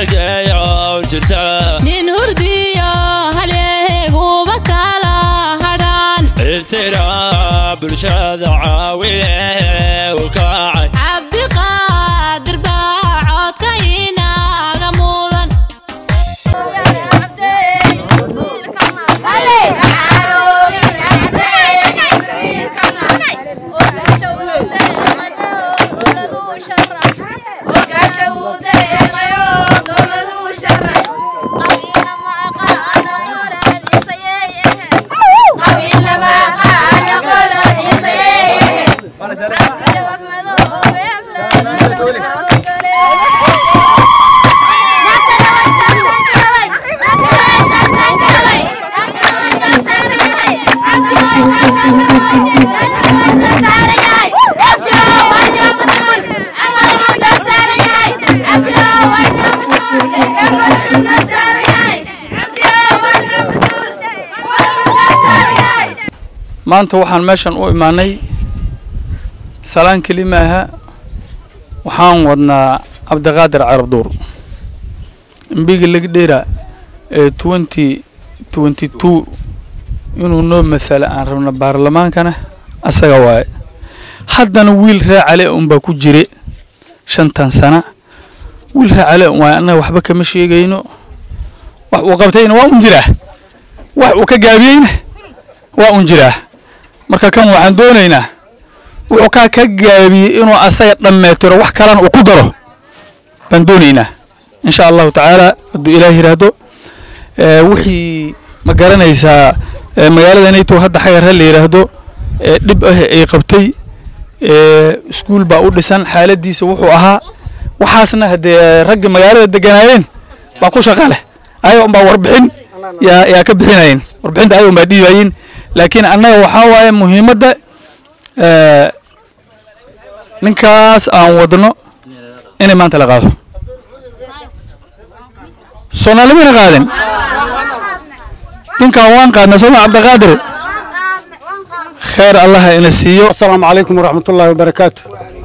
hargeeyo jirta nin hurdiyo halyeeguba kala hadhaan ibtira bulshada caawiye u kacay cabdiqaadir baa codka inaaga mudan maanta waxaan meeshan u imaanay salaan keli maaha waxaan wadnaa cabdiqaadir carabduur imbiga legdheera ee twenty twenty two inuu noo masala aan rabno baarlamaankana asaga waaye haddana wiil raacale unbaa ku jire shantan sana wiil raacale un waaye annaga waxba kama sheegayno wax uu qabtayna waa un jiraa wax uu ka gaabiyeyna waa un jiraa marka kan waxaan doonaynaa wuxuu kaa ka gaabiyey inuu asaga dhammeetiro wax kalena uu ku daro baan doonaynaa insha allahu tacaala hadduu ilaah yidhaahdo ee, wixii ma garanaysaa ee, magaalada nayto hadda xagar ha la yidhaahdo ee, dhib ah ay qabtay ee, iskuul baa u dhisan xaaladiisa wuxuu ahaa waxaasna haddee ragga magaalada deganaayeen baa ku shaqa leh ayaga unbaa warbixin yaa yaa ka bixinayeen warbixinta ayaga unbaa dhiibayeen laakiin annaga waxaa waaye muhiimadda ee, ninkaas aan wadno inay maanta la qaado soomaalimana qaadin ninkan waan qaadna sooma cabdiqaadir khayr allaha ina siiyo asalaamu calaykum waraxmatullaahi wabarakaatu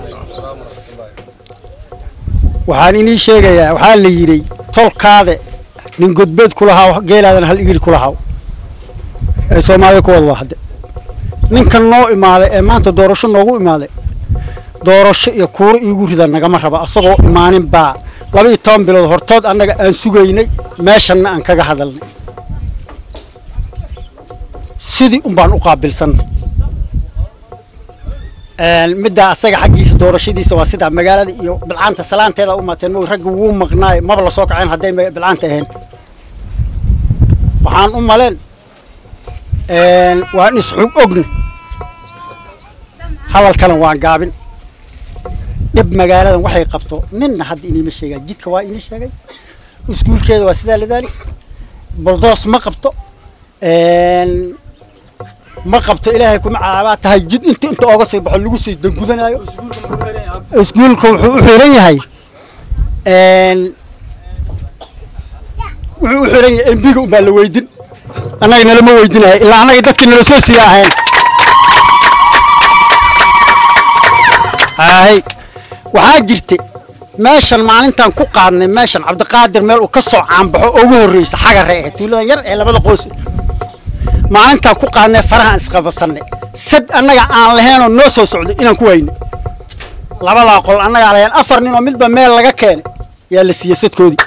waxaan inii sheegayaa waxaa la yidhi tolkaade nin godbeed ku lahaa geelaadana hal igir ku lahaa ee soomaaliya ku wada wahde ninkan noo imaaday ee maanta doorasho noogu imaaday doorasho iyo kuuro iigu rida nagama raba asagoo imaanin baa laba iyo toban bilood hortood annaga aan sugaynay meeshanna aan kaga hadalnay sidii un baan u qaabilsannay middaa asaga xaggiisa doorashadiisa waa sidaa magaalada iyo bilcaanta salaanteeda u maateen mo ragga wuu maqnaay maba la soo kaceen hadday ma- bilcaanta ahayn waxaan u maleen waan isxug ogna hadalkana waan gaabin dhib magaaladan waxay qabto ninna hadda iniima sheegaa jidka waa inii sheegay iskuulkeeda waa sidaa ladaali boldoos ma qabto ma qabto ilaahay kuma caabaa tahay jid inta inta ooga sii baxo lagu sii dangudanaayo iskuulka wuxuu u xiran yahay wuxuu u xiran yahay embiga unbaa la weydin annaga nalama weydinayo ilaa annaga dadkii nala soo siiya ahayn hay waxaa jirta meeshan maalintaan ku qaadnay meeshan cabdiqaadir meel uu ka soo caanbaxo ugu horreysa xagare eh tuuladan yar ee labada qoys maalintaan ku qaadnay farahaan isqabasannay sad annaga aan lahaynoo noo soo socday inaan ku wayno labadaa qol annagaa lahayn afar nin oo midba meel laga keenay yaa la siiyey sadkoodii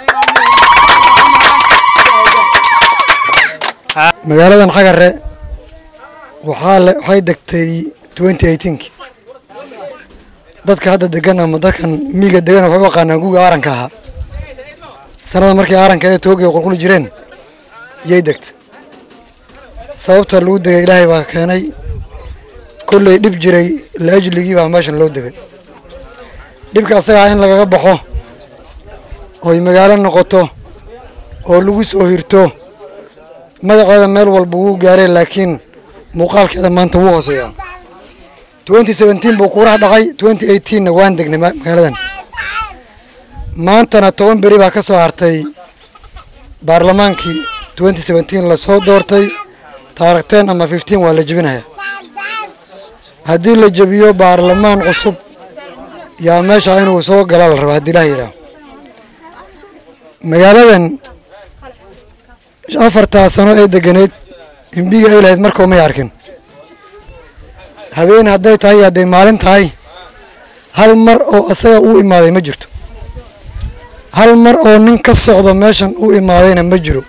magaaladan xagare waxaa le waxay degtay twenty eighteenki dadka hadda degan ama dadkan miiga degan waxay u yaqaanaan guga aaranka ahaa sanada markii aaranka ee toogay qulquli jireen yay degtay sababta lagu degay ilaahay baa keenay kolley dhib jiray laajligii baa meeshan loo degay dhibka asagaa in lagaga baxo oy magaalo noqoto oo lagu soo hirto magaceeda meel walba wuu gaareen laakiin muuqaalkeeda maanta wuu hooseeyaa twenty seventeen buu kuuraha dhaqay twenty eighteenna waan degnay ma- magaaladan maantana toban beri baa ka soo hartay baarlamaankii twenty seventeen lasoo doortay taarikh ten ama fifteen waa la jebinaya haddii la jebiyo baarlamaan cusub yaa meesha inuu soo gala la rabaa haddii ilaah yidhaah magaaladan afartaa sano ee deganeyd imbiga ay lahayd markoo may arkin habeen hadday tahay iyo hadday maalin tahay hal mar oo asaga u imaaday ma jirto hal mar oo nin ka socdo meeshan u imaadayna ma jiro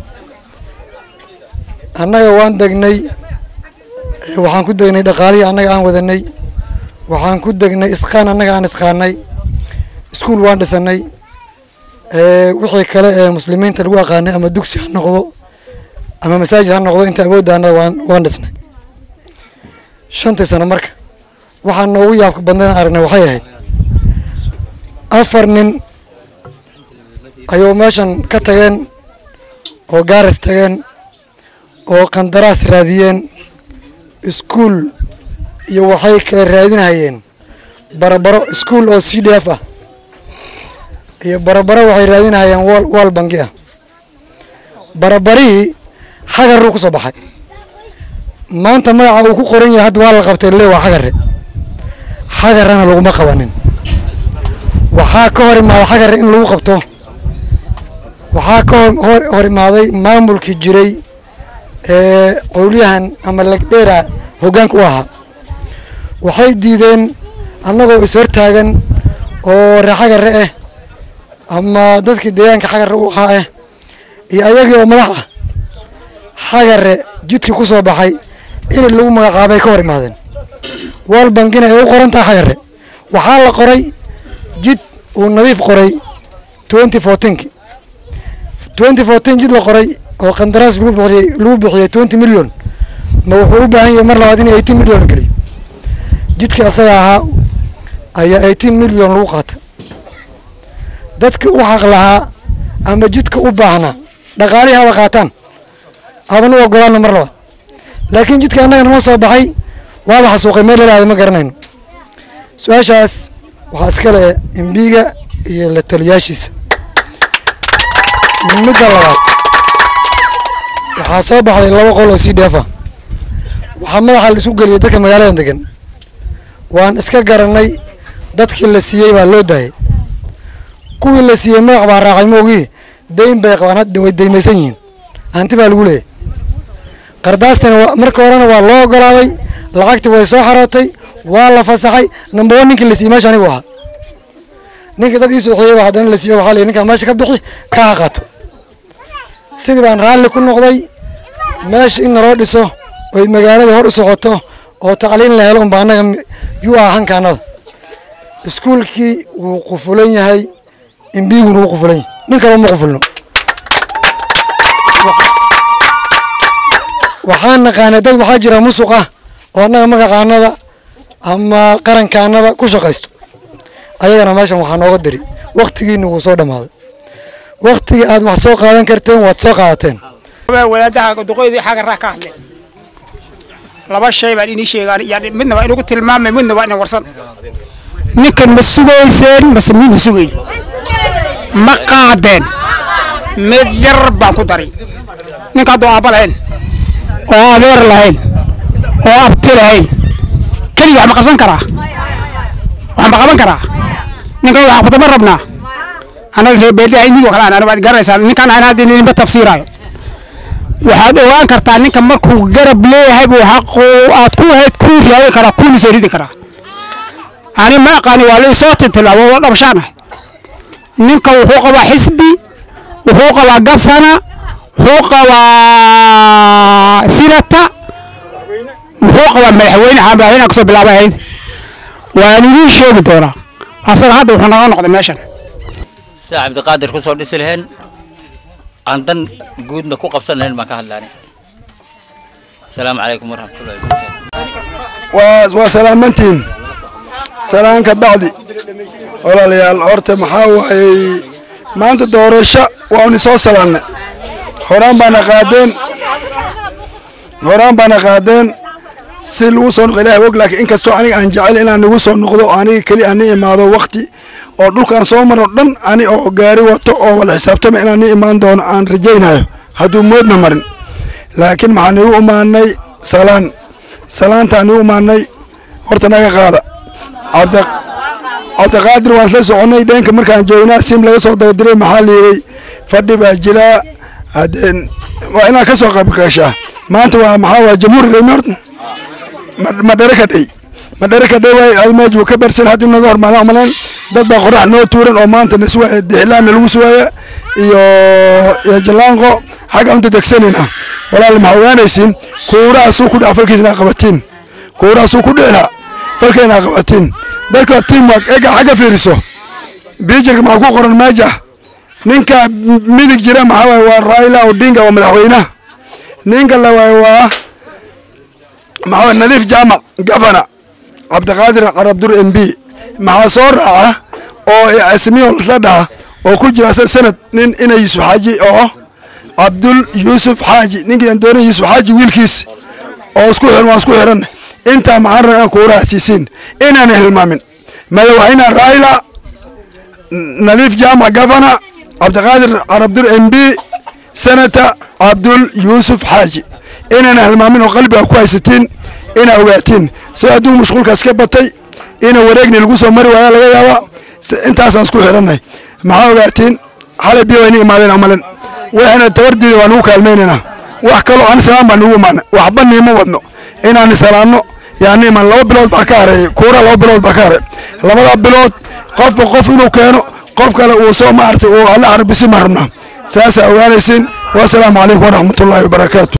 annaga waan degnay ee waxaan ku degnay dhaqaalihii annaga aan wadanay waxaan ku degnay isqaan annaga aan isqaanay iskuul waan dhisanay ee wixii kale ee muslimiinta lagu aqaanay ama dugsi ha noqdo ama masaajid ha noqdo inta awoodda annada waan waan dhisnay shantii sano marka waxaan noogu yaabka badnayn aragnay waxay ahayd afar nin ayuu meeshan ka tageen oo gaaris tageen oo qandaraas raadiyeen iskuul iyo waxay kala raadinahayeen barabaro iskuul oo c d f ah iyo barabaro waxay raadinahayeen wal wal bangi ah barabarihii xagaruu ku soo baxay maanta magaca uu ku qoran yahay hadda waa la qabtay le waa xagare xagarana laguma qabanin waxaa ka hor imaaday xagare in lagu qabto waxaa ka hor- hor hor imaaday maamulkii jiray ee qowliyahan ama legdheera hoggaanka u ahaa waxay diideen annagoo is hortaagan oo ree xagare ah ama dadkii deegaanka xagare u ahaa ah iyo ayagii oo madax ah xagare jidkii ku soo baxay in lagu magacaabay ka hor imaadeen wal bangina ay u qoran tahay xagare waxaa la qoray jid uu nadiif qoray twenty fourteenki twenty fourteen jid la qoray oo qandaraas lagu bixiyey lagu bixiyey twenty million ma wuxuu u baahan yahay mar labaad in eighteen million la geliyo jidkii asaga ahaa ayaa eighteen million lagu qaatay dadka u xaq lahaa ama jidka u baahnaa dhaqaalihii haba qaataan habanu ogolaana mar labaad laakiin jidka annaga noo soo baxay waa la xasuuqay meel lalaada ma garanayno su-aashaas waxaa iska le imbiga iyo la taliyaashiisa midda labaad waxaa soo baxday laba qol oo c d f ah waxaa madaxa la isku geliyay dadka magaaladan degan waan iska garanay dadkii la siiyey baa loo daayay kuwii la siiyey madax baa raacay moogii dayn bay qabaan hadda way daymaysan yihiin hanti baa lagu leeyahay qardaastana waa marka horena waa loo ogolaaday lacagtii way soo xarootay waa la fasaxay number one ninkii la siiyey meesha anigu ahaa ninkii dad ii soo xiyey baa haddana la siiyey waxaa la yidhi ninkaa meesha ka bixi ka ha qaato sidii baan raalli ku noqday meesha in naloo dhiso oy magaalada hor u socoto oo tacliin la helo unba annaga yuu ah hankaanada iskuulkii wuu qufulan yahay imbiguna wuu qufulan yahay nin kale uma qufulno waxaan naqaanay dad waxaa jira musuq ah oo annaga magaqaanada ama qarankaanada ku shaqaysto ayagana meeshan waxaa nooga diri waktigiina wuu soo dhammaaday waktigii aad wax soo qaadan karteen waad soo qaadateen wadaadaha duqoydii xagaraa ka hadleen laba shay baan inii sheegaan yani midna waa inugu tilmaamay midna waa ina warsan ninkan ma sugayseen mase mina sugayn ma qaadeen mid yar baan ku daray ninka hadduu aabba lahayn oo adeer lahayn oo abti lahayn keligii wax ma qabsan karaa wax ma qaban karaa ninkan wax qabta ma rabnaa annaga reer beeldaha inigoo kale aan waad garanaysaa ninkan aan hadda idinba tafsiiraayo waxaad ogaan kartaa ninka markuu garab leeyahay buu xaqu aad ku ahayd kuu raadin karaa kuuna soo ridi karaa ani ma aqaani waa la soo tiltilaabo waa dhabashaan ah ninka wuxuu qabaa xisbi wuxuu qabaa gafana wuxuu qabaa sinata wuxuu qabaa madaxweyne waxaa madaxweynaha kasoo bilaabay ahayd waan idiin sheegi doonaa asaga hadda wuxuu naga noqday meeshan sida cabdiqaadir ku soo dhisi laheen aan dan guudna ku qabsan lahayn baan ka hadlaanay asalaamu calaykum waraxmatullahi wabarakaatu waa waa salaamantiin salaan ka bacdi walaalayaal horta maxaa waayey maanta doorasho waanu soo salaannay horaan baana qaadeen horaan baana qaadeen si lagu soo noqo ilahay og laakiin inkastoo aniga aan jecel inaan nagu soo noqdo aniga keli aan ni imaado wakti oo dhulkaan soo marno dhan ani oo gaari wato oo wala xisaabtama inaan ni imaan doono aan rajaynayo hadduu moodna marin laakiin maxaan igu imaanay salaan salaantaan igu imaanay horta naga qaada cabdi cabdiqaadir waan isla soconay dheenka markaan joognaa sim laga soo dabadiray maxaa liiday fadhi baa jiraa haddeen waa inaad ka soo qayb gashaa maanta waa maxaa waa jamhuuri dhey horta Ma- madhere ka dhey madhere ka dhey waay ad meej wuu ka barsan haddii naga hormaana umaleen dad baa qorax noo tuuran oo maanta naswaaya dixilaanna lagu suwaaya iyo iyo jalaanqo xagga unta degsanayna walaal maxaa ogaanaysiin kuurahaasuu ku dhaca falkiisna qabatiin kuurahaasuu ku dhicna falkeena qabatiin dadka teamwork ega xagga fiiriso bijirka maxaa ku qoran maaja ninka midig jira maxaa waaye waa raila odinga waa madaxweynaha ninka la waaye waa maxaa waaye nadiif jaamac gavana cabdiqaadir qarabdur m b maxaa soo raaca oo asmiyo la dhaha oo ku jira sa- sanad nin ina yuusuf xaaji oo cabdul yuusuf xaaji ninkii aan doonay yuusuf xaaji wiilkiis oo isku xiran waa isku xiran intaa maxaan rabaa inaan kuuraha siisiin inaan hilmaamin madaxweyne raila nadiif jaamac gavana cabdiqaadir carabdur m b senata cabdul yuusuf xaaji inaan hilmaamin oo qalbiga ku haysatiin inaa ogaatiin si adduun mashquulkaas ka batay ina wareegni lagu soo mari waaya laga yaabaa si- intaasaan isku xiranay maxaa ogaatiin xalay biyo wayna imaadeen amalan waxayna tabardiida waa nugu kaalmaynaynaa wax kaloo aan salaam baa nugu imaana waxba niima wadno inaan salaamno yaani iman laba bilood baa ka hareeyay kuura laba bilood baa ka hareey labada bilood qofba qof inuu keeno qof kale uu soo maartay uu alla carbisi ma rabnaa saasaa ogaanaysiin wasalaamu calaykum waraxmatullaahi wabarakaatu